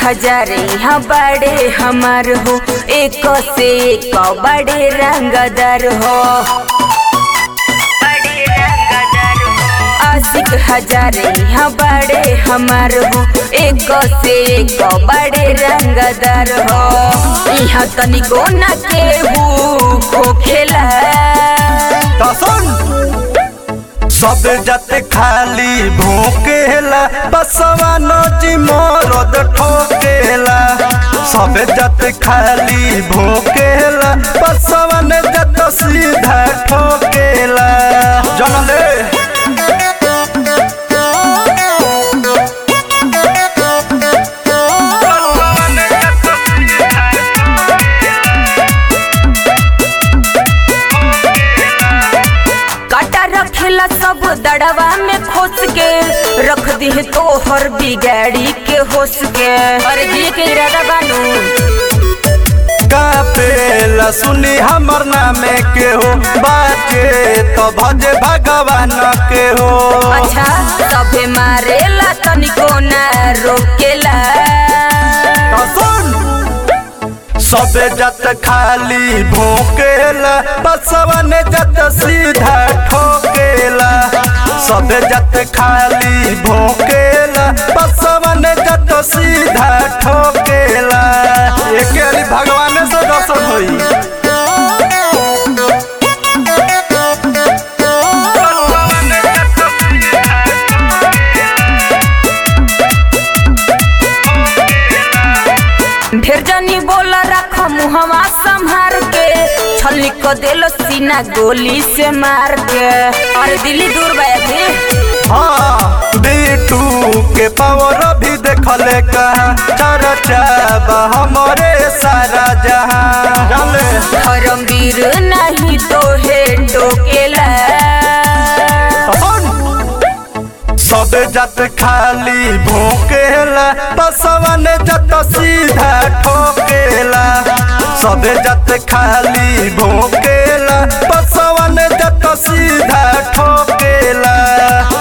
हजार यहाँ बड़े हमार हो एक से एक बड़े रंगदार हो आशिक हजार यहाँ बड़े हमार हो एक से एक बड़े रंगदार हो यहाँ तनिको न केहू खोखेला सुन सब जाते खाली भोकेला बसवा नजी मरद ठोकेला सब जाते खाली भोकेला बसवा ने जत सीधा ठोकेला जनले काटा रखेला सब दड़वा में खोस के रख दी तो हर बिगाड़ी के होस के अरे दिए के इरादा बानू कापेला सुनी हमर नामे के हो बाजे तो भजे भगवान के हो अच्छा सभे मारेला तनिको ना रोकेला तो सुन सबे जत खाली भोकेला बसवा ने जत सीधा ठोकेला सबे जत खाली भोकेला बसवा ने जत सीधा ठोकेला एके अली भगवान से दर्शन होई ढेर जनी बोला रख मुहवा संभार के छली को देलो सीना गोली से मार के अरे दिल्ली दूर बया थी हाँ बीटू के पावर भी देखले कहाँ चर्चा बा हमरे सारा जहां जाने धर्मवीर नहीं तो है टोकेला सब जत खाली भोकेला बसवा ने जत सीधा ठोकेला सब जत खाली भोकेला बसवा ने जत सीधा ठोकेला